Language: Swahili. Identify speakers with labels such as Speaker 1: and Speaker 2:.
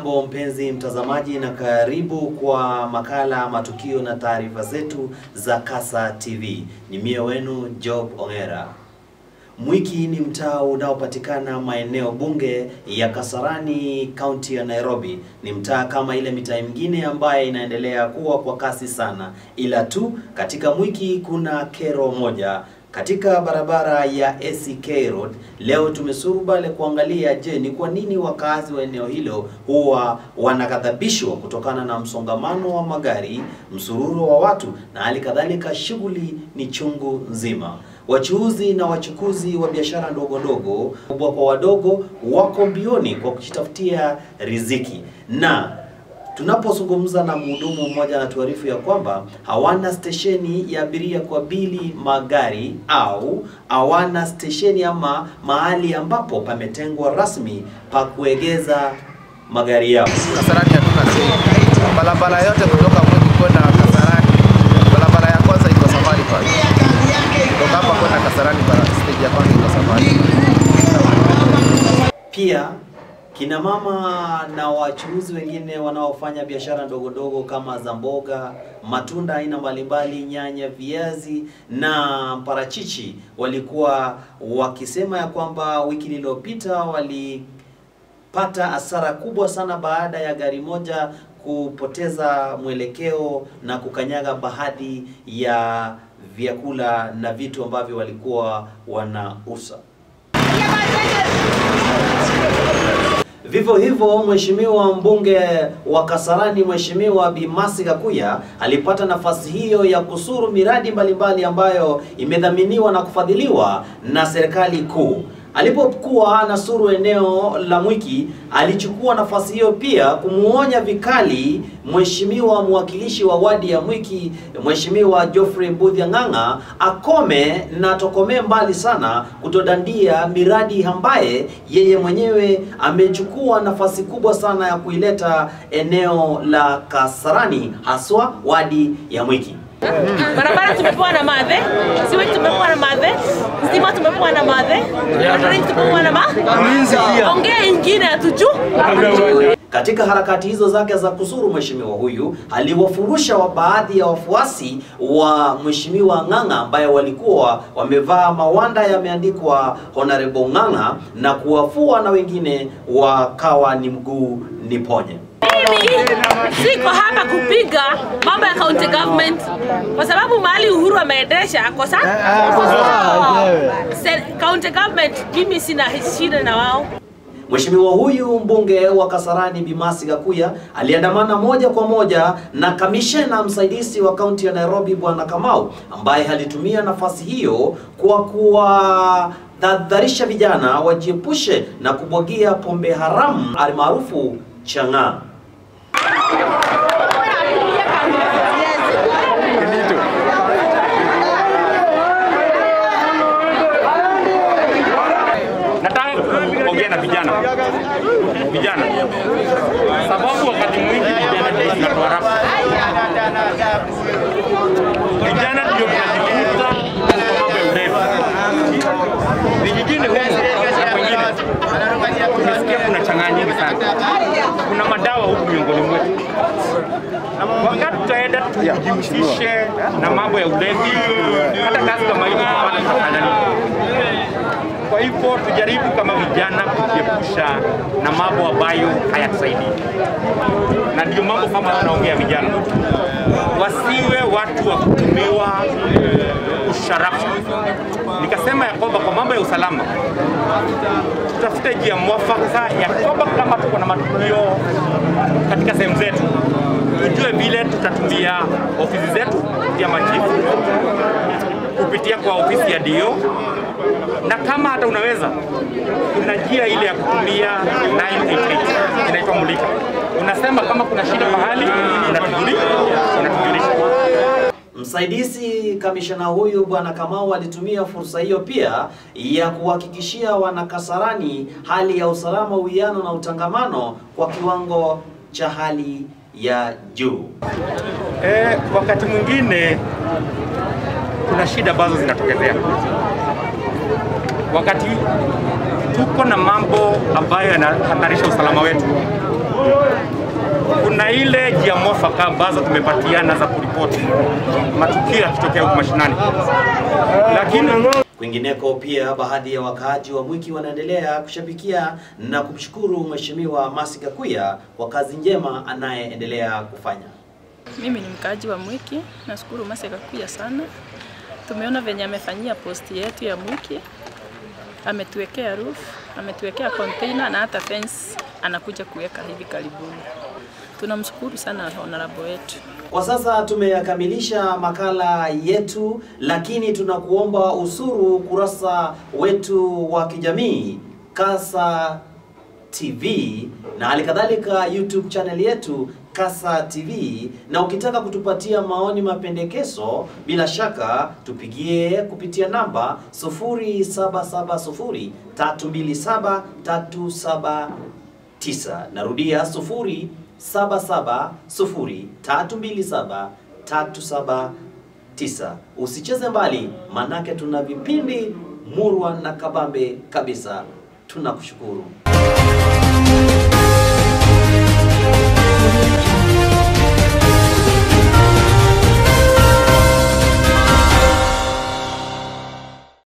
Speaker 1: Hujambo mpenzi mtazamaji, na karibu kwa makala matukio na taarifa zetu za Kasa TV. Ni mie wenu Job Ongera. Mwiki ni mtaa unaopatikana maeneo bunge ya Kasarani, kaunti ya Nairobi. Ni mtaa kama ile mitaa mingine ambaye inaendelea kuwa kwa kasi sana, ila tu katika Mwiki kuna kero moja katika barabara ya ACK Road. Leo tumesurubale kuangalia, je, ni kwa nini wakazi wa eneo hilo huwa wanaghadhabishwa kutokana na msongamano wa magari, msururo wa watu na hali kadhalika, shughuli ni chungu nzima. Wachuuzi na wachukuzi wa biashara ndogo ndogo, kubwa kwa wadogo, wako mbioni kwa kujitafutia riziki na tunapozungumza na mhudumu mmoja anatuarifu ya kwamba hawana stesheni ya abiria kwa bili magari au hawana stesheni ama mahali ambapo pametengwa rasmi pa kuegeza magari yao.
Speaker 2: Kasarani hatuna sehemu. Barabara yote kutoka Mwiki kwenda Kasarani, barabara ya kwanza iko Safari Park. Kutoka hapa kwenda Kasarani, bara- stage ya kwanza iko Safari.
Speaker 1: Pia kina mama na wachuuzi wengine wanaofanya biashara ndogo ndogo kama za mboga, matunda aina mbalimbali, nyanya, viazi na parachichi walikuwa wakisema ya kwamba wiki iliyopita walipata hasara kubwa sana baada ya gari moja kupoteza mwelekeo na kukanyaga baadhi ya vyakula na vitu ambavyo walikuwa wanauza. Vivyo hivyo mheshimiwa mbunge wa Kasarani Mheshimiwa Bi Mercy Gakuya alipata nafasi hiyo ya kusuru miradi mbalimbali ambayo imedhaminiwa na kufadhiliwa na serikali kuu. Alipokuwa anasuru eneo la Mwiki, alichukua nafasi hiyo pia kumuonya vikali mheshimiwa mwakilishi wa wadi ya Mwiki, Mheshimiwa Geoffrey Mbudhi Ng'ang'a akome na tokomee mbali sana kutodandia miradi ambaye yeye mwenyewe amechukua nafasi kubwa sana ya kuileta eneo la Kasarani, haswa wadi ya Mwiki.
Speaker 3: Barabara tumepewa na madhe, siwe tumepewa na madhe, stima tumepewa na madhe, drink tumepewa na ma. Ongea ingine hatuju.
Speaker 1: Katika harakati hizo zake za kusuru, mheshimiwa huyu aliwafurusha wa baadhi ya wafuasi wa mheshimiwa Ng'ang'a ambaye walikuwa wamevaa mawanda yameandikwa Honorable Ng'ang'a na kuwafua na wengine wakawa ni mguu ni ponye.
Speaker 3: Mimi siko hapa kupiga mambo ya county government kwa sababu mahali Uhuru ameendesha ako sa Se- county government, mimi sina shida na wao.
Speaker 1: Mheshimiwa huyu mbunge wa Kasarani Bi Mercy Gakuya aliandamana moja kwa moja na kamishena msaidizi wa kaunti ya Nairobi Bwana Kamau ambaye alitumia nafasi hiyo kwa kuwadhadharisha vijana wajiepushe na kubwagia pombe haramu almaarufu chang'aa.
Speaker 4: Nataka kuongea na vijana vijana, sababu wakati mwingi vijana ndio tunatuharabu. Vijana ndio tunajikuta kwa mambo ya ulevi vijijini humu na kwengine. Tumesikia kuna chang'aa nyingi sana, kuna madawa huku miongoni mwetu. Wakati tutaenda tujihusishe na mambo ya ulevi, hata kazi kama hiyo tutapata tutafanya nini? Kwa hivyo tujaribu kama vijana kujiepusha na mambo ambayo hayatusaidii, na ndio mambo kama tunaongea vijana, wasiwe watu wa kutumiwa usharafu. Nikasema ya kwamba kwa mambo ya usalama tutafute njia mwafaka ya kwamba kama tuko na matukio katika sehemu zetu, tujue vile tutatumia ofisi zetu ya machifu kupitia kwa ofisi ya DO na kama hata unaweza, kuna njia ile ya kutumia 988 inaitwa mulika. Unasema kama kuna shida mahali, unatujulisha, unatujulisha.
Speaker 1: Msaidizi kamishna huyu bwana Kamau alitumia fursa hiyo pia ya kuhakikishia wanakasarani hali ya usalama, uwiano na utangamano kwa kiwango cha hali ya juu.
Speaker 4: Eh, wakati mwingine kuna shida ambazo zinatokezea wakati tuko na mambo ambayo yanahatarisha usalama wetu. kuna ile njia mwafaka ambazo tumepatiana za kuripoti matukio yakitokea huku mashinani, lakini
Speaker 1: Kwingineko pia baadhi ya wakaaji wa Mwiki wanaendelea kushabikia na kumshukuru Mheshimiwa Mercy Gakuya kwa kazi njema anayeendelea kufanya.
Speaker 5: Mimi ni mkaaji wa Mwiki, nashukuru Mercy Gakuya sana. Tumeona venye amefanyia posti yetu ya Mwiki, ametuwekea roof, ametuwekea container na hata fence anakuja kuweka hivi karibuni. Tunamshukuru sana honorable wetu.
Speaker 1: Kwa sasa tumeyakamilisha makala yetu, lakini tunakuomba usuru kurasa wetu wa kijamii Kasa TV na hali kadhalika YouTube channel yetu Kasa TV, na ukitaka kutupatia maoni, mapendekezo, bila shaka tupigie kupitia namba 0770 327 379. Narudia 0770327379. Usicheze mbali, manake tuna vipindi murwa na kabambe kabisa. Tunakushukuru.